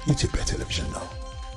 የኢትዮጵያ ቴሌቪዥን ነው።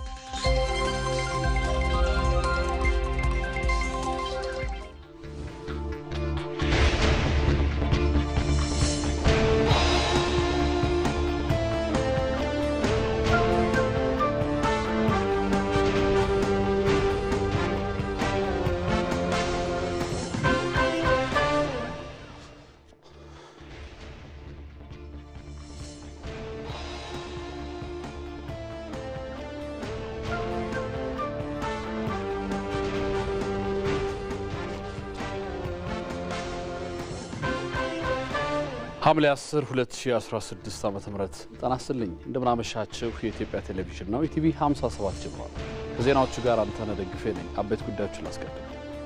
ሐምሌ 10 2016 ዓ.ም ጤና ይስጥልኝ። እንደምናመሻችሁ የኢትዮጵያ ቴሌቪዥን ነው። ኢቲቪ 57 ጀምሯል። ከዜናዎቹ ጋር አንተነህ ደግፌ ነኝ። አበይት ጉዳዮችን ላስቀድም።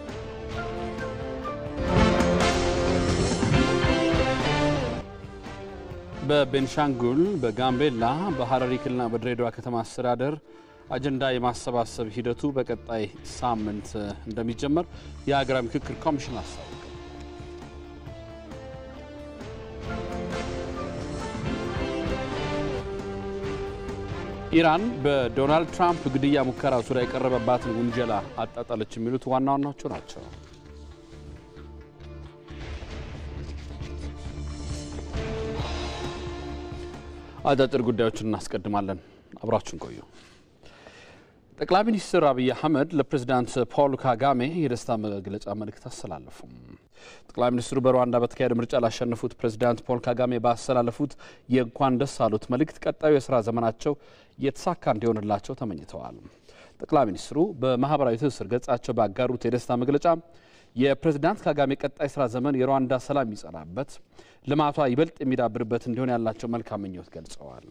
በቤንሻንጉል፣ በጋምቤላ፣ በሐረሪ ክልልና በድሬዳዋ ከተማ አስተዳደር አጀንዳ የማሰባሰብ ሂደቱ በቀጣይ ሳምንት እንደሚጀመር የሀገራዊ ምክክር ኮሚሽን አስታወቀ። ኢራን በዶናልድ ትራምፕ ግድያ ሙከራ ዙሪያ የቀረበባትን ውንጀላ አጣጣለች። የሚሉት ዋና ዋናዎቹ ናቸው። አጫጭር ጉዳዮችን እናስቀድማለን። አብራችን ቆዩ። ጠቅላይ ሚኒስትር አብይ አህመድ ለፕሬዚዳንት ፖል ካጋሜ የደስታ መግለጫ መልእክት አስተላለፉ። ጠቅላይ ሚኒስትሩ በሩዋንዳ በተካሄደ ምርጫ ላሸነፉት ፕሬዚዳንት ፖል ካጋሜ ባስተላለፉት የእንኳን ደስ አሉት መልእክት ቀጣዩ የስራ ዘመናቸው የተሳካ እንዲሆንላቸው ተመኝተዋል። ጠቅላይ ሚኒስትሩ በማህበራዊ ትስስር ገጻቸው ባጋሩት የደስታ መግለጫ የፕሬዚዳንት ካጋሜ ቀጣይ ስራ ዘመን የሩዋንዳ ሰላም የሚጸናበት፣ ልማቷ ይበልጥ የሚዳብርበት እንዲሆን ያላቸው መልካም ምኞት ገልጸዋል።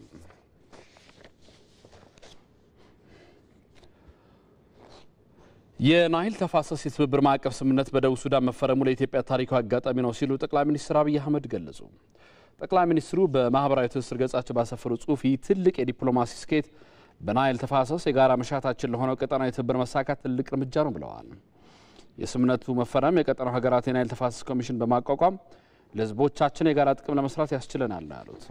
የናይል ተፋሰስ የትብብር ማዕቀፍ ስምምነት በደቡብ ሱዳን መፈረሙ ለኢትዮጵያ ታሪካዊ አጋጣሚ ነው ሲሉ ጠቅላይ ሚኒስትር አብይ አህመድ ገለጹ። ጠቅላይ ሚኒስትሩ በማህበራዊ ትስስር ገጻቸው ባሰፈሩ ጽሁፍ ይህ ትልቅ የዲፕሎማሲ ስኬት በናይል ተፋሰስ የጋራ መሻታችን ለሆነው ቀጠናዊ ትብብር መሳካት ትልቅ እርምጃ ነው ብለዋል። የስምምነቱ መፈረም የቀጠናው ሀገራት የናይል ተፋሰስ ኮሚሽን በማቋቋም ለህዝቦቻችን የጋራ ጥቅም ለመስራት ያስችለናል ነው ያሉት።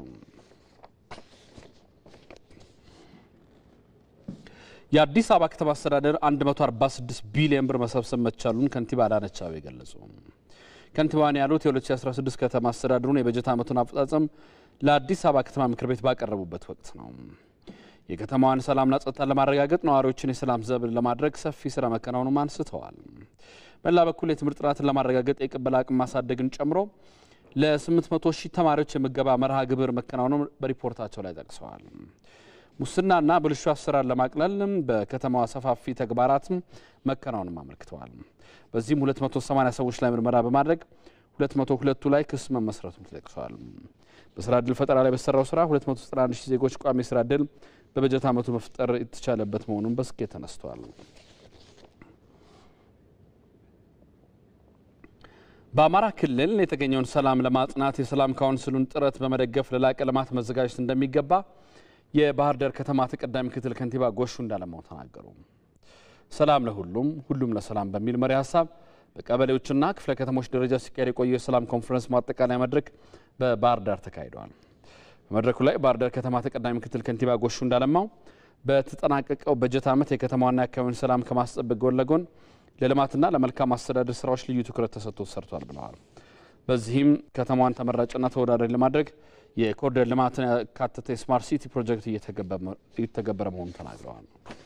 የአዲስ አበባ ከተማ አስተዳደር 146 ቢሊዮን ብር መሰብሰብ መቻሉን ከንቲባ አዳነች አቤቤ ገለጹ። ከንቲባዋን ያሉት የ2016 ከተማ አስተዳደሩን የበጀት ዓመቱን አፈጻጸም ለአዲስ አበባ ከተማ ምክር ቤት ባቀረቡበት ወቅት ነው። የከተማዋን ሰላምና ጸጥታ ለማረጋገጥ ነዋሪዎችን የሰላም ዘብ ለማድረግ ሰፊ ስራ መከናወኑም አንስተዋል። በሌላ በኩል የትምህርት ጥራትን ለማረጋገጥ የቅበላ አቅም ማሳደግን ጨምሮ ለ800 ሺህ ተማሪዎች የምገባ መርሃ ግብር መከናወኑ በሪፖርታቸው ላይ ጠቅሰዋል። ሙስናና ብልሹ አሰራር ለማቅለል በከተማዋ ሰፋፊ ተግባራት መከናወንም አመልክተዋል። በዚህም 280 ሰዎች ላይ ምርመራ በማድረግ 202ቱ ላይ ክስ መመስረቱን ተጠቅሷል። በስራ እድል ፈጠራ ላይ በተሰራው ስራ 291 ሺህ ዜጎች ቋሚ ስራ እድል በበጀት ዓመቱ መፍጠር የተቻለበት መሆኑን በስኬት ተነስቷል። በአማራ ክልል የተገኘውን ሰላም ለማጽናት የሰላም ካውንስሉን ጥረት በመደገፍ ለላቀ ልማት መዘጋጀት እንደሚገባ የባህር ዳር ከተማ ተቀዳሚ ምክትል ከንቲባ ጎሹ እንዳለማው ተናገሩ። ሰላም ለሁሉም ሁሉም ለሰላም በሚል መሪ ሀሳብ በቀበሌዎችና ክፍለ ከተሞች ደረጃ ሲካሄድ የቆየ የሰላም ኮንፈረንስ ማጠቃለያ መድረክ በባህር ዳር ተካሂደዋል። በመድረኩ ላይ ባህር ዳር ከተማ ተቀዳሚ ምክትል ከንቲባ ጎሹ እንዳለማው በተጠናቀቀው በጀት ዓመት የከተማዋና የአካባቢውን ሰላም ከማስጠበቅ ጎን ለጎን ለልማትና ለመልካም አስተዳደር ስራዎች ልዩ ትኩረት ተሰጥቶ ሰርቷል ብለዋል። በዚህም ከተማዋን ተመራጭና ተወዳዳሪ ለማድረግ የኮሪደር ልማትን ያካተተ የስማርት ሲቲ ፕሮጀክት እየተገበረ መሆኑን ተናግረዋል።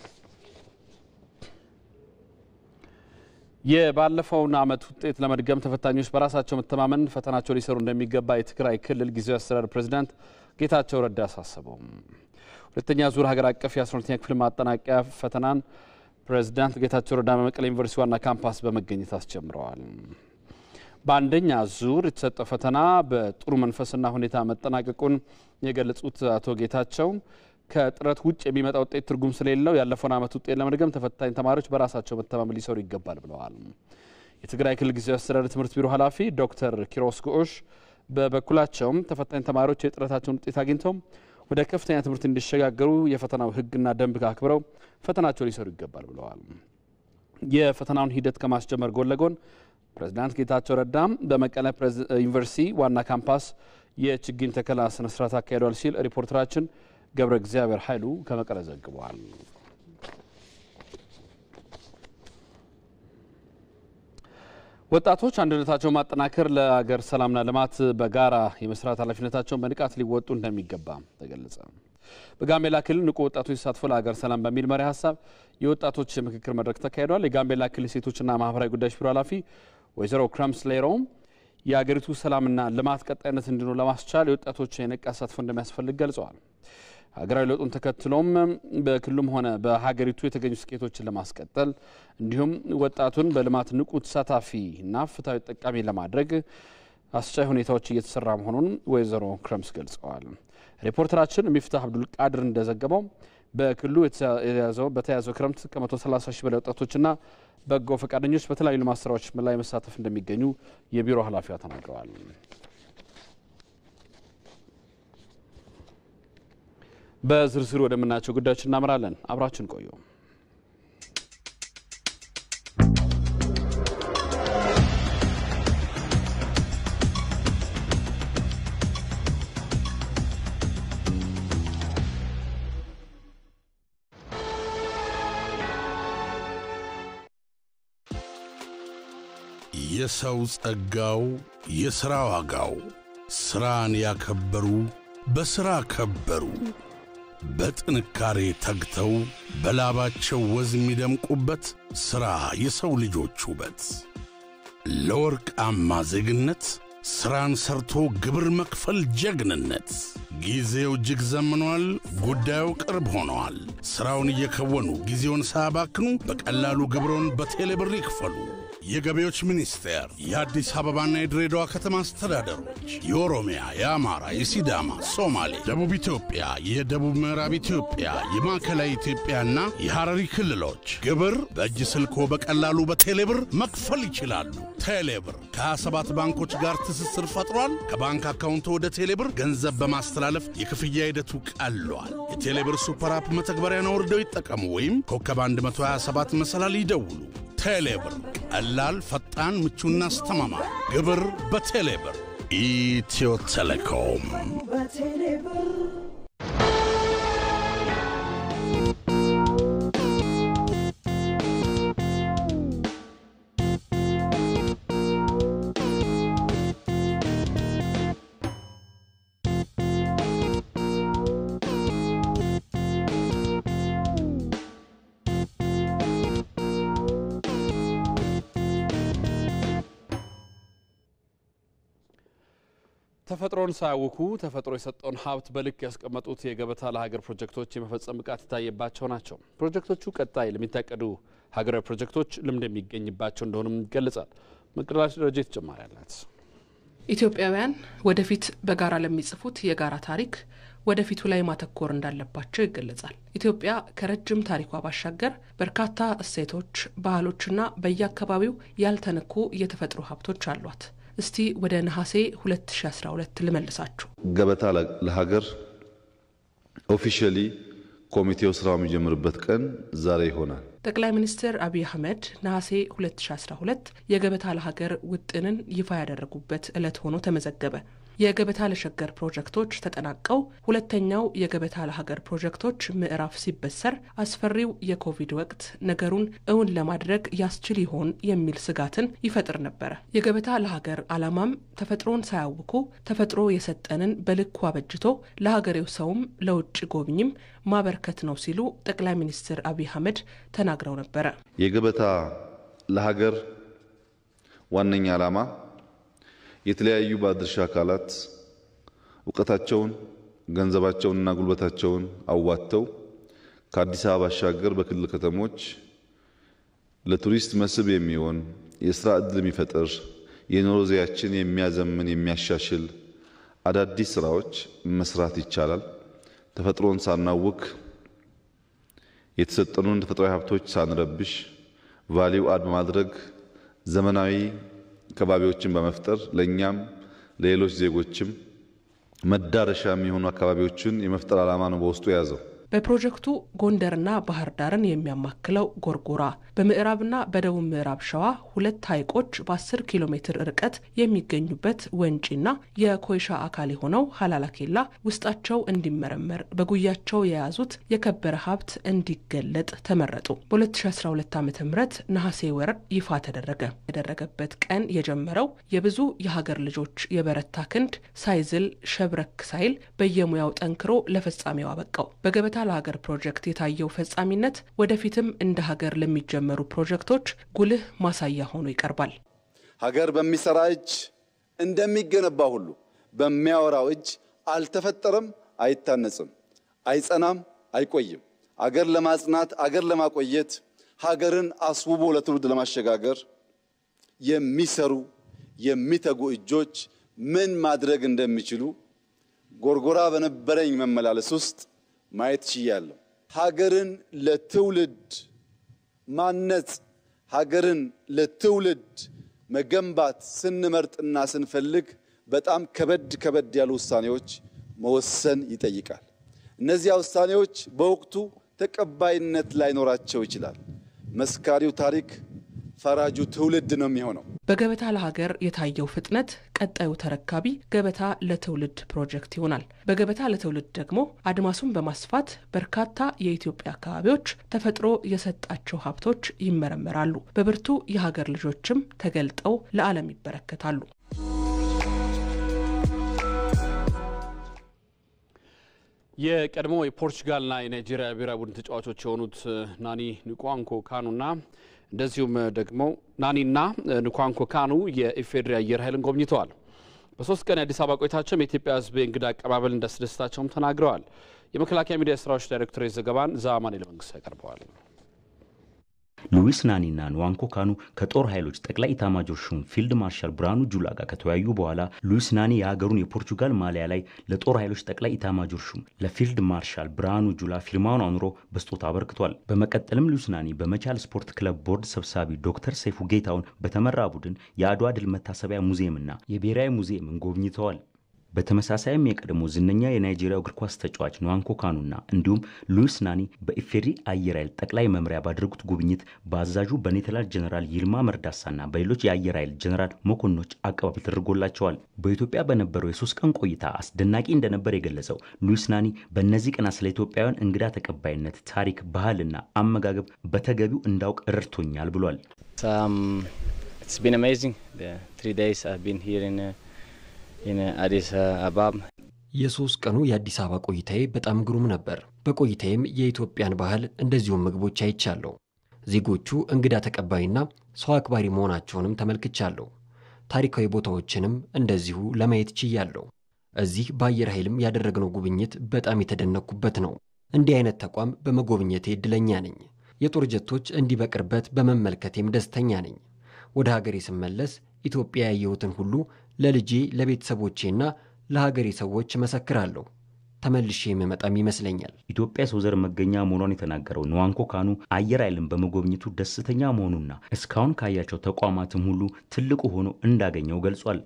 የባለፈውን ዓመት ውጤት ለመድገም ተፈታኞች በራሳቸው መተማመን ፈተናቸው ሊሰሩ እንደሚገባ የትግራይ ክልል ጊዜያዊ አስተዳደር ፕሬዚዳንት ጌታቸው ረዳ አሳሰቡ። ሁለተኛ ዙር ሀገር አቀፍ የ12ኛ ክፍል ማጠናቀቂያ ፈተናን ፕሬዚዳንት ጌታቸው ረዳ በመቀሌ ዩኒቨርሲቲ ዋና ካምፓስ በመገኘት አስጀምረዋል። በአንደኛ ዙር የተሰጠው ፈተና በጥሩ መንፈስና ሁኔታ መጠናቀቁን የገለጹት አቶ ጌታቸው ከጥረት ውጭ የሚመጣ ውጤት ትርጉም ስለሌለው ያለፈውን ዓመት ውጤት ለመድገም ተፈታኝ ተማሪዎች በራሳቸው መተማመን ሊሰሩ ይገባል ብለዋል። የትግራይ ክልል ጊዜያዊ አስተዳደር ትምህርት ቢሮ ኃላፊ ዶክተር ኪሮስ ጉዑሽ በበኩላቸውም ተፈታኝ ተማሪዎች የጥረታቸውን ውጤት አግኝተው ወደ ከፍተኛ ትምህርት እንዲሸጋገሩ የፈተናው ሕግና ደንብ አክብረው ፈተናቸው ሊሰሩ ይገባል ብለዋል። የፈተናውን ሂደት ከማስጀመር ጎን ለጎን ፕሬዚዳንት ጌታቸው ረዳም በመቀለ ዩኒቨርሲቲ ዋና ካምፓስ የችግኝ ተከላ ስነስርዓት አካሂደዋል ሲል ሪፖርተራችን ገብረ እግዚአብሔር ኃይሉ ከመቀለ ዘግበዋል። ወጣቶች አንድነታቸውን ማጠናከር ለሀገር ሰላምና ልማት በጋራ የመስራት ኃላፊነታቸውን በንቃት ሊወጡ እንደሚገባ ተገለጸ። በጋምቤላ ክልል ንቁ ወጣቶች ተሳትፎ ለሀገር ሰላም በሚል መሪ ሀሳብ የወጣቶች የምክክር መድረክ ተካሂዷል። የጋምቤላ ክልል ሴቶችና ማህበራዊ ጉዳዮች ቢሮ ኃላፊ ወይዘሮ ክረምስ ሌሮም የሀገሪቱ ሰላምና ልማት ቀጣይነት እንዲኖር ለማስቻል የወጣቶች የነቃ ተሳትፎ እንደሚያስፈልግ ገልጸዋል። ሀገራዊ ለውጡን ተከትሎም በክልሉም ሆነ በሀገሪቱ የተገኙ ስኬቶችን ለማስቀጠል እንዲሁም ወጣቱን በልማት ንቁ ተሳታፊና ፍትሐዊ ተጠቃሚ ለማድረግ አስቻይ ሁኔታዎች እየተሰራ መሆኑን ወይዘሮ ክረምስ ገልጸዋል። ሪፖርተራችን ሚፍታህ አብዱል ቃድር እንደዘገበው በክልሉ በተያዘው ክረምት ከ130 ሺህ በላይ ወጣቶችና በጎ ፈቃደኞች በተለያዩ ልማት ስራዎች ላይ መሳተፍ እንደሚገኙ የቢሮ ኃላፊዋ ተናግረዋል። በዝርዝር ወደምናያቸው ጉዳዮች እናምራለን። አብራችን ቆዩ። የሰው ጸጋው የሥራ ዋጋው ሥራን ያከበሩ በሥራ ከበሩ። በጥንካሬ ተግተው በላባቸው ወዝ የሚደምቁበት ሥራ የሰው ልጆች ውበት። ለወርቃማ ዜግነት ሥራን ሰርቶ ግብር መክፈል ጀግንነት። ጊዜው እጅግ ዘምኗል። ጉዳዩ ቅርብ ሆነዋል። ሥራውን እየከወኑ ጊዜውን ሳያባክኑ በቀላሉ ግብሮን በቴሌብር ይክፈሉ። የገቢዎች ሚኒስቴር፣ የአዲስ አበባና የድሬዳዋ ከተማ አስተዳደሮች፣ የኦሮሚያ፣ የአማራ፣ የሲዳማ፣ ሶማሌ፣ ደቡብ ኢትዮጵያ፣ የደቡብ ምዕራብ ኢትዮጵያ፣ የማዕከላዊ ኢትዮጵያና የሐረሪ ክልሎች ግብር በእጅ ስልኮ በቀላሉ በቴሌብር መክፈል ይችላሉ። ቴሌብር ከ27 ባንኮች ጋር ትስስር ፈጥሯል። ከባንክ አካውንቶ ወደ ቴሌብር ገንዘብ በማስተላለፍ የክፍያ ሂደቱ ቀሏል። የቴሌብር ሱፐር አፕ መተግበሪያን አውርደው ይጠቀሙ ወይም ኮከብ 127 መሰላል ይደውሉ። ቴሌብር ቀላል፣ ፈጣን፣ ምቹና አስተማማኝ ግብር በቴሌብር ኢትዮ ቴሌኮም። ተፈጥሮን ሳያውኩ ተፈጥሮ የሰጠውን ሀብት በልክ ያስቀመጡት የገበታ ለሀገር ፕሮጀክቶች የመፈጸም ብቃት የታየባቸው ናቸው። ፕሮጀክቶቹ ቀጣይ ለሚታቀዱ ሀገራዊ ፕሮጀክቶች ልምድ የሚገኝባቸው እንደሆኑም ይገለጻል። መቅደላሽ ደረጃ ተጨማሪ አላት። ኢትዮጵያውያን ወደፊት በጋራ ለሚጽፉት የጋራ ታሪክ ወደፊቱ ላይ ማተኮር እንዳለባቸው ይገለጻል። ኢትዮጵያ ከረጅም ታሪኳ ባሻገር በርካታ እሴቶች፣ ባህሎችና በየአካባቢው ያልተነኩ የተፈጥሮ ሀብቶች አሏት። እስቲ ወደ ነሐሴ 2012 ልመልሳችሁ። ገበታ ለሀገር ኦፊሻሊ ኮሚቴው ስራው የሚጀምርበት ቀን ዛሬ ይሆናል። ጠቅላይ ሚኒስትር አብይ አህመድ ነሐሴ 2012 የገበታ ለሀገር ውጥንን ይፋ ያደረጉበት ዕለት ሆኖ ተመዘገበ። የገበታ ለሸገር ፕሮጀክቶች ተጠናቀው ሁለተኛው የገበታ ለሀገር ፕሮጀክቶች ምዕራፍ ሲበሰር አስፈሪው የኮቪድ ወቅት ነገሩን እውን ለማድረግ ያስችል ይሆን የሚል ስጋትን ይፈጥር ነበረ። የገበታ ለሀገር ዓላማም ተፈጥሮን ሳያውኩ ተፈጥሮ የሰጠንን በልኩ አበጅቶ ለሀገሬው ሰውም ለውጭ ጎብኝም ማበርከት ነው ሲሉ ጠቅላይ ሚኒስትር አብይ አህመድ ተናግረው ነበረ። የገበታ ለሀገር ዋነኛ ዓላማ የተለያዩ ባለድርሻ አካላት እውቀታቸውን፣ ገንዘባቸውንና ጉልበታቸውን አዋጥተው ከአዲስ አበባ ባሻገር በክልል ከተሞች ለቱሪስት መስህብ የሚሆን የስራ ዕድል የሚፈጥር የኑሮ ዘያችን የሚያዘምን የሚያሻሽል አዳዲስ ስራዎች መስራት ይቻላል። ተፈጥሮን ሳናውክ የተሰጠኑን ተፈጥሯዊ ሀብቶች ሳንረብሽ ቫሊው አድ በማድረግ ዘመናዊ ከባቢዎችን በመፍጠር ለእኛም ለሌሎች ዜጎችም መዳረሻ የሚሆኑ አካባቢዎችን የመፍጠር ዓላማ ነው በውስጡ የያዘው። በፕሮጀክቱ ጎንደርና ባህር ዳርን የሚያማክለው ጎርጎራ፣ በምዕራብና በደቡብ ምዕራብ ሸዋ ሁለት ሐይቆች በ10 ኪሎ ሜትር ርቀት የሚገኙበት ወንጪና የኮይሻ አካል የሆነው ሀላላ ኬላ ውስጣቸው እንዲመረመር በጉያቸው የያዙት የከበረ ሀብት እንዲገለጥ ተመረጡ። በ2012 ዓ ም ነሐሴ ወር ይፋ ተደረገ። የተደረገበት ቀን የጀመረው የብዙ የሀገር ልጆች የበረታ ክንድ ሳይዝል ሸብረክ ሳይል በየሙያው ጠንክሮ ለፍጻሜው አበቃው። በገበታ ለሀገር ፕሮጀክት የታየው ፈጻሚነት ወደፊትም እንደ ሀገር ለሚጀመሩ ፕሮጀክቶች ጉልህ ማሳያ ሆኖ ይቀርባል። ሀገር በሚሰራ እጅ እንደሚገነባ ሁሉ በሚያወራው እጅ አልተፈጠረም፣ አይታነጽም፣ አይጸናም፣ አይቆይም። አገር ለማጽናት አገር ለማቆየት ሀገርን አስውቦ ለትውልድ ለማሸጋገር የሚሰሩ የሚተጉ እጆች ምን ማድረግ እንደሚችሉ ጎርጎራ በነበረኝ መመላለስ ውስጥ ማየት ችያለሁ። ሀገርን ለትውልድ ማነጽ፣ ሀገርን ለትውልድ መገንባት ስንመርጥና ስንፈልግ በጣም ከበድ ከበድ ያሉ ውሳኔዎች መወሰን ይጠይቃል። እነዚያ ውሳኔዎች በወቅቱ ተቀባይነት ላይኖራቸው ይችላል። መስካሪው ታሪክ ፈራጁ ትውልድ ነው የሚሆነው። በገበታ ለሀገር የታየው ፍጥነት ቀጣዩ ተረካቢ ገበታ ለትውልድ ፕሮጀክት ይሆናል። በገበታ ለትውልድ ደግሞ አድማሱን በማስፋት በርካታ የኢትዮጵያ አካባቢዎች ተፈጥሮ የሰጣቸው ሀብቶች ይመረመራሉ። በብርቱ የሀገር ልጆችም ተገልጠው ለዓለም ይበረከታሉ። የቀድሞ የፖርቹጋልና የናይጄሪያ ብሔራዊ ቡድን ተጫዋቾች የሆኑት ናኒ ንቋንኮ ካኑና እንደዚሁም ደግሞ ናኒና ንኳንኮ ካኑ የኢፌዴሪ አየር ኃይልን ጎብኝተዋል። በሶስት ቀን የአዲስ አበባ ቆይታቸውም የኢትዮጵያ ሕዝብ የእንግዳ አቀባበል እንዳስደስታቸውም ተናግረዋል። የመከላከያ ሚዲያ ስራዎች ዳይሬክቶሬት ዘገባን ዛማኔ ለመንግስት ያቀርበዋል። ሉዊስ ናኒና ንዋንኮ ካኑ ከጦር ኃይሎች ጠቅላይ ኢታማጆር ሹም ፊልድ ማርሻል ብርሃኑ ጁላ ጋር ከተወያዩ በኋላ ሉዊስ ናኒ የሀገሩን የፖርቹጋል ማሊያ ላይ ለጦር ኃይሎች ጠቅላይ ኢታማጆር ሹም ለፊልድ ማርሻል ብርሃኑ ጁላ ፊርማውን አኑሮ በስጦታ አበርክቷል። በመቀጠልም ሉዊስ ናኒ በመቻል ስፖርት ክለብ ቦርድ ሰብሳቢ ዶክተር ሰይፉ ጌታውን በተመራ ቡድን የአድዋ ድል መታሰቢያ ሙዚየምና የብሔራዊ ሙዚየምን ጎብኝተዋል። በተመሳሳይም የቀድሞ ዝነኛ የናይጄሪያ እግር ኳስ ተጫዋች ንዋንኮ ካኑና እንዲሁም ሉዊስ ናኒ በኢፌዴሪ አየር ኃይል ጠቅላይ መምሪያ ባደረጉት ጉብኝት በአዛዡ በኔተናል ጀነራል ይልማ መርዳሳና በሌሎች የአየር ኃይል ጀነራል መኮንኖች አቀባበል ተደርጎላቸዋል። በኢትዮጵያ በነበረው የሶስት ቀን ቆይታ አስደናቂ እንደነበር የገለጸው ሉዊስ ናኒ በእነዚህ ቀናት ስለ ኢትዮጵያውያን እንግዳ ተቀባይነት፣ ታሪክ፣ ባህልና አመጋገብ በተገቢው እንዳውቅ ረድቶኛል ብሏል። አዲስ አበባ የሶስት ቀኑ የአዲስ አበባ ቆይታዬ በጣም ግሩም ነበር። በቆይታዬም የኢትዮጵያን ባህል እንደዚሁም ምግቦች አይቻለሁ። ዜጎቹ እንግዳ ተቀባይና ሰው አክባሪ መሆናቸውንም ተመልክቻለሁ። ታሪካዊ ቦታዎችንም እንደዚሁ ለማየት ችያለሁ። እዚህ በአየር ኃይልም ያደረግነው ጉብኝት በጣም የተደነቅኩበት ነው። እንዲህ አይነት ተቋም በመጎብኘቴ እድለኛ ነኝ። የጦር ጀቶች እንዲህ በቅርበት በመመልከቴም ደስተኛ ነኝ። ወደ ሀገሬ ስመለስ ኢትዮጵያ ያየሁትን ሁሉ ለልጄ ለቤተሰቦቼና ለሀገሬ ሰዎች እመሰክራለሁ። ተመልሼ የምመጣም ይመስለኛል። ኢትዮጵያ የሰው ዘር መገኛ መሆኗን የተናገረው ንዋንኮ ካኑ አየር ኃይልን በመጎብኘቱ ደስተኛ መሆኑና እስካሁን ካያቸው ተቋማትም ሁሉ ትልቁ ሆኖ እንዳገኘው ገልጿል።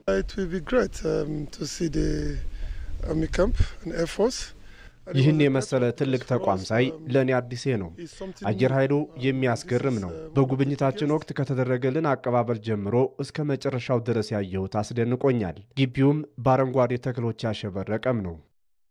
ይህን የመሰለ ትልቅ ተቋም ሳይ ለእኔ አዲሴ ነው። አየር ኃይሉ የሚያስገርም ነው። በጉብኝታችን ወቅት ከተደረገልን አቀባበል ጀምሮ እስከ መጨረሻው ድረስ ያየሁት አስደንቆኛል። ግቢውም በአረንጓዴ ተክሎች ያሸበረቀም ነው።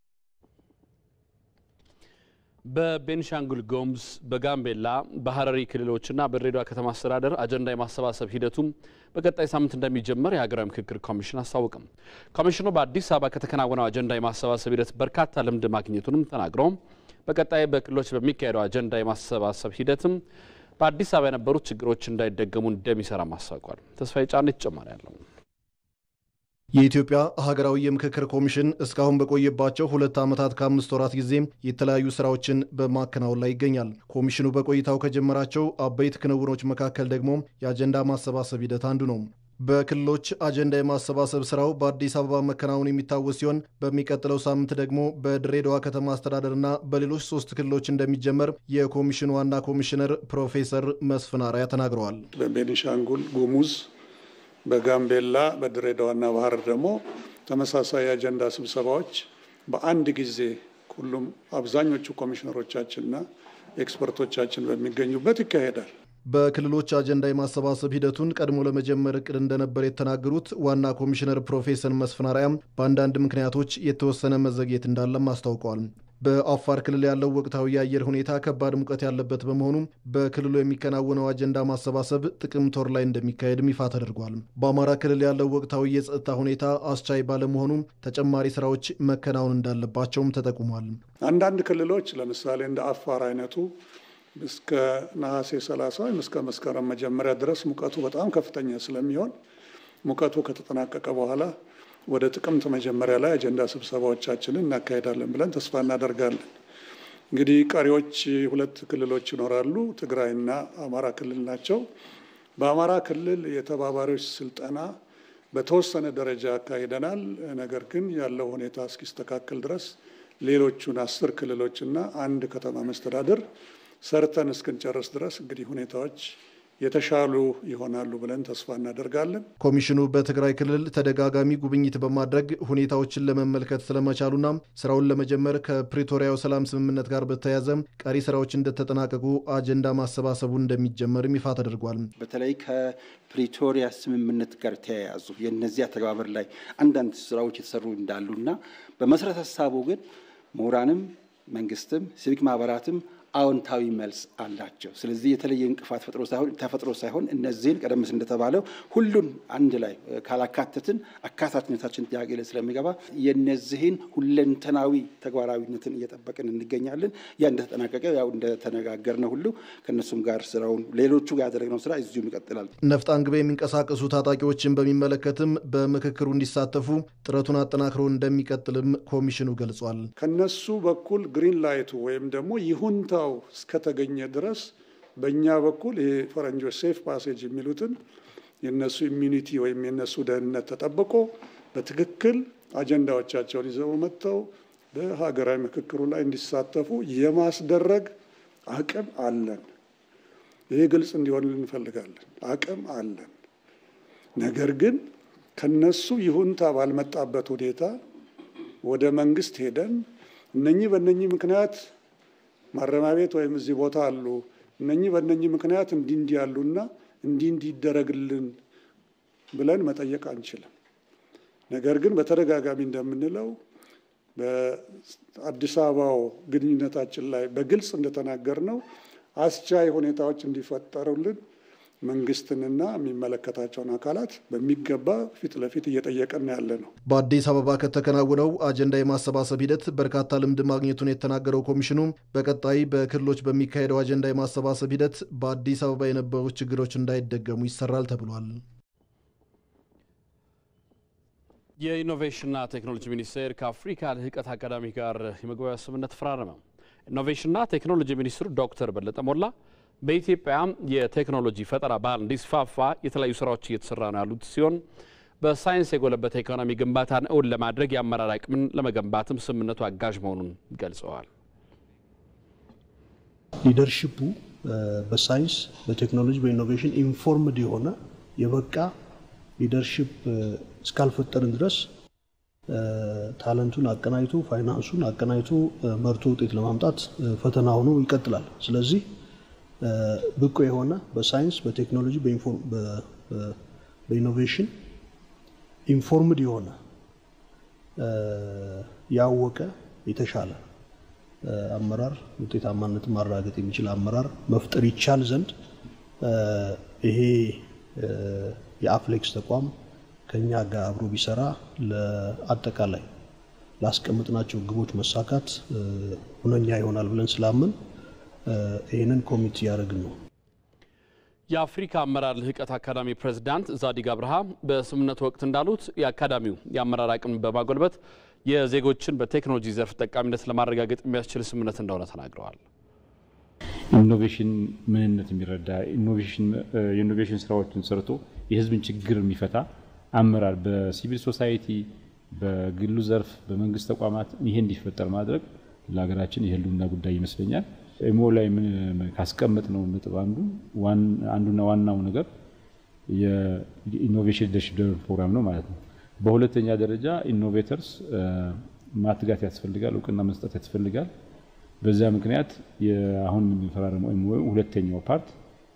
በቤንሻንጉል ጉሙዝ በጋምቤላ በሀረሪ ክልሎችና በድሬዳዋ ከተማ አስተዳደር አጀንዳ የማሰባሰብ ሂደቱም በቀጣይ ሳምንት እንደሚጀመር የሀገራዊ ምክክር ኮሚሽን አስታወቅም። ኮሚሽኑ በአዲስ አበባ ከተከናወነው አጀንዳ የማሰባሰብ ሂደት በርካታ ልምድ ማግኘቱንም ተናግረው በቀጣይ በክልሎች በሚካሄደው አጀንዳ የማሰባሰብ ሂደትም በአዲስ አበባ የነበሩት ችግሮች እንዳይደገሙ እንደሚሰራም አስታውቋል። ተስፋዬ ጫኔ ተጨማሪ ያለው የኢትዮጵያ ሀገራዊ የምክክር ኮሚሽን እስካሁን በቆየባቸው ሁለት ዓመታት ከአምስት ወራት ጊዜ የተለያዩ ስራዎችን በማከናወን ላይ ይገኛል። ኮሚሽኑ በቆይታው ከጀመራቸው አበይት ክንውኖች መካከል ደግሞ የአጀንዳ ማሰባሰብ ሂደት አንዱ ነው። በክልሎች አጀንዳ የማሰባሰብ ስራው በአዲስ አበባ መከናወን የሚታወስ ሲሆን በሚቀጥለው ሳምንት ደግሞ በድሬዳዋ ከተማ አስተዳደርና በሌሎች ሶስት ክልሎች እንደሚጀመር የኮሚሽኑ ዋና ኮሚሽነር ፕሮፌሰር መስፍን አርአያ ተናግረዋል። በቤኒሻንጉል ጉሙዝ በጋምቤላ በድሬዳዋና ባህር ደግሞ ተመሳሳይ አጀንዳ ስብሰባዎች በአንድ ጊዜ ሁሉም አብዛኞቹ ኮሚሽነሮቻችንና ኤክስፐርቶቻችን በሚገኙበት ይካሄዳል። በክልሎች አጀንዳ የማሰባሰብ ሂደቱን ቀድሞ ለመጀመር እቅድ እንደነበር የተናገሩት ዋና ኮሚሽነር ፕሮፌሰር መስፍን አርአያም በአንዳንድ ምክንያቶች የተወሰነ መዘግየት እንዳለም አስታውቀዋል። በአፋር ክልል ያለው ወቅታዊ የአየር ሁኔታ ከባድ ሙቀት ያለበት በመሆኑ በክልሉ የሚከናወነው አጀንዳ ማሰባሰብ ጥቅምት ወር ላይ እንደሚካሄድም ይፋ ተደርጓል። በአማራ ክልል ያለው ወቅታዊ የጸጥታ ሁኔታ አስቻይ ባለመሆኑ ተጨማሪ ስራዎች መከናወን እንዳለባቸውም ተጠቁሟል። አንዳንድ ክልሎች ለምሳሌ እንደ አፋር አይነቱ እስከ ነሐሴ 30 ወይም እስከ መስከረም መጀመሪያ ድረስ ሙቀቱ በጣም ከፍተኛ ስለሚሆን ሙቀቱ ከተጠናቀቀ በኋላ ወደ ጥቅምት መጀመሪያ ላይ አጀንዳ ስብሰባዎቻችንን እናካሄዳለን ብለን ተስፋ እናደርጋለን። እንግዲህ ቀሪዎች ሁለት ክልሎች ይኖራሉ፣ ትግራይና አማራ ክልል ናቸው። በአማራ ክልል የተባባሪዎች ስልጠና በተወሰነ ደረጃ አካሂደናል። ነገር ግን ያለው ሁኔታ እስኪስተካከል ድረስ ሌሎቹን አስር ክልሎችና አንድ ከተማ መስተዳድር ሰርተን እስክንጨርስ ድረስ እንግዲህ ሁኔታዎች የተሻሉ ይሆናሉ ብለን ተስፋ እናደርጋለን። ኮሚሽኑ በትግራይ ክልል ተደጋጋሚ ጉብኝት በማድረግ ሁኔታዎችን ለመመልከት ስለመቻሉና ስራውን ለመጀመር ከፕሪቶሪያው ሰላም ስምምነት ጋር በተያያዘ ቀሪ ስራዎች እንደተጠናቀቁ አጀንዳ ማሰባሰቡ እንደሚጀመርም ይፋ ተደርጓል። በተለይ ከፕሪቶሪያ ስምምነት ጋር ተያያዙ የእነዚያ ተግባበር ላይ አንዳንድ ስራዎች የተሰሩ እንዳሉና በመሰረተ ሀሳቡ ግን ምሁራንም መንግስትም ሲቪክ ማህበራትም አዎንታዊ መልስ አላቸው። ስለዚህ የተለየ እንቅፋት ተፈጥሮ ሳይሆን እነዚህን ቀደም ሲል እንደተባለው ሁሉን አንድ ላይ ካላካተትን አካታችነታችን ጥያቄ ላይ ስለሚገባ የነዚህን ሁለንተናዊ ተግባራዊነትን እየጠበቅን እንገኛለን። ያ እንደተጠናቀቀ ያው እንደተነጋገርነው ሁሉ ከእነሱም ጋር ስራውን ሌሎቹ ጋር ያደረግነው ስራ እዚሁም ይቀጥላል። ነፍጥ አንግበው የሚንቀሳቀሱ ታጣቂዎችን በሚመለከትም በምክክሩ እንዲሳተፉ ጥረቱን አጠናክሮ እንደሚቀጥልም ኮሚሽኑ ገልጿል። ከነሱ በኩል ግሪን ላይቱ ወይም ደግሞ ይሁንታው እስከተገኘ ድረስ በእኛ በኩል ይሄ ፈረንጆች ሴፍ ፓሴጅ የሚሉትን የነሱ ኢሚኒቲ ወይም የነሱ ደህንነት ተጠብቆ በትክክል አጀንዳዎቻቸውን ይዘው መጥተው በሀገራዊ ምክክሩ ላይ እንዲሳተፉ የማስደረግ አቅም አለን። ይሄ ግልጽ እንዲሆን እንፈልጋለን። አቅም አለን። ነገር ግን ከነሱ ይሁንታ ባልመጣበት ሁኔታ ወደ መንግስት ሄደን እነኚህ በእነኚህ ምክንያት ማረሚያ ቤት ወይም እዚህ ቦታ አሉ፣ እነኚህ በእነኚህ ምክንያት እንዲህ እንዲህ ያሉና እንዲህ እንዲህ ይደረግልን ብለን መጠየቅ አንችልም። ነገር ግን በተደጋጋሚ እንደምንለው በአዲስ አበባው ግንኙነታችን ላይ በግልጽ እንደተናገር ነው አስቻይ ሁኔታዎች እንዲፈጠሩልን መንግስትንና የሚመለከታቸውን አካላት በሚገባ ፊት ለፊት እየጠየቀን ያለ ነው። በአዲስ አበባ ከተከናወነው አጀንዳ የማሰባሰብ ሂደት በርካታ ልምድ ማግኘቱን የተናገረው ኮሚሽኑ በቀጣይ በክልሎች በሚካሄደው አጀንዳ የማሰባሰብ ሂደት በአዲስ አበባ የነበሩ ችግሮች እንዳይደገሙ ይሰራል ተብሏል። የኢኖቬሽንና ቴክኖሎጂ ሚኒስቴር ከአፍሪካ ልህቀት አካዳሚ ጋር የመግባቢያ ስምምነት ተፈራረመ። ኢኖቬሽንና ቴክኖሎጂ ሚኒስትሩ ዶክተር በለጠ ሞላ በኢትዮጵያ የቴክኖሎጂ ፈጠራ ባህል እንዲስፋፋ የተለያዩ ስራዎች እየተሰራ ነው ያሉት ሲሆን በሳይንስ የጎለበተ ኢኮኖሚ ግንባታን እውን ለማድረግ የአመራር አቅምን ለመገንባትም ስምምነቱ አጋዥ መሆኑን ገልጸዋል። ሊደርሽፑ በሳይንስ በቴክኖሎጂ በኢኖቬሽን ኢንፎርምድ የሆነ የበቃ ሊደርሽፕ እስካልፈጠርን ድረስ ታለንቱን አቀናጅቶ ፋይናንሱን አቀናጅቶ መርቶ ውጤት ለማምጣት ፈተና ሆኖ ይቀጥላል። ስለዚህ ብቁ የሆነ በሳይንስ በቴክኖሎጂ በኢኖቬሽን ኢንፎርምድ የሆነ ያወቀ የተሻለ አመራር ውጤታማነትን ማረጋገጥ የሚችል አመራር መፍጠር ይቻል ዘንድ ይሄ የአፍሌክስ ተቋም ከኛ ጋር አብሮ ቢሰራ ለአጠቃላይ ላስቀምጥናቸው ግቦች መሳካት ሁነኛ ይሆናል ብለን ስላምን ይህንን ኮሚት እያደረግን ነው። የአፍሪካ አመራር ልህቀት አካዳሚ ፕሬዝዳንት ዛዲግ አብርሃ በስምምነቱ ወቅት እንዳሉት የአካዳሚው የአመራር አቅም በማጎልበት የዜጎችን በቴክኖሎጂ ዘርፍ ጠቃሚነት ለማረጋገጥ የሚያስችል ስምምነት እንደሆነ ተናግረዋል። ኢኖቬሽን ምንነት የሚረዳ የኢኖቬሽን ስራዎችን ሰርቶ የህዝብን ችግር የሚፈታ አመራር በሲቪል ሶሳይቲ፣ በግሉ ዘርፍ፣ በመንግስት ተቋማት ይሄ እንዲፈጠር ማድረግ ለሀገራችን የህልውና ጉዳይ ይመስለኛል። ኢሞ ላይ ካስቀመጥ ነው ነጥብ አንዱ አንዱና ዋናው ነገር የኢኖቬሽን ሊደርሺፕ ፕሮግራም ነው ማለት ነው። በሁለተኛ ደረጃ ኢኖቬተርስ ማትጋት ያስፈልጋል፣ እውቅና መስጠት ያስፈልጋል። በዚያ ምክንያት አሁን የምንፈራረመው ኤምኦዩ ሁለተኛው ፓርት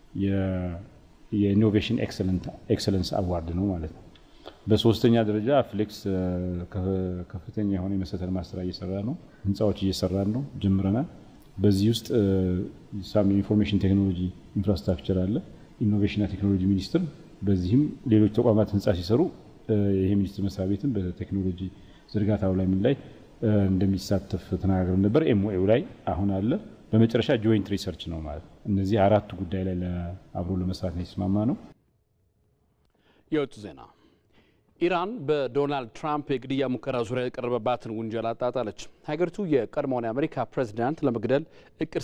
የኢኖቬሽን ኤክሰለንስ አዋርድ ነው ማለት ነው። በሶስተኛ ደረጃ ፍሌክስ ከፍተኛ የሆነ የመሰረተ ልማት ስራ እየሰራ ነው። ህንፃዎች እየሰራን ነው፣ ጀምረናል። በዚህ ውስጥ ሳም የኢንፎርሜሽን ቴክኖሎጂ ኢንፍራስትራክቸር አለ፣ ኢኖቬሽንና ቴክኖሎጂ ሚኒስቴር። በዚህም ሌሎች ተቋማት ህንፃ ሲሰሩ ይሄ ሚኒስቴር መስሪያ ቤትም በቴክኖሎጂ ዝርጋታው ላይ ምን ላይ እንደሚሳተፍ ተነጋግረን ነበር። ኤምኦኤው ላይ አሁን አለ። በመጨረሻ ጆይንት ሪሰርች ነው ማለት ነው። እነዚህ አራቱ ጉዳይ ላይ አብሮ ለመስራት ነው የተስማማ ነው። የውጭ ዜና ኢራን በዶናልድ ትራምፕ የግድያ ሙከራ ዙሪያ የቀረበባትን ውንጀላ አጣጣለች። ሀገሪቱ የቀድሞውን የአሜሪካ ፕሬዚዳንት ለመግደል እቅድ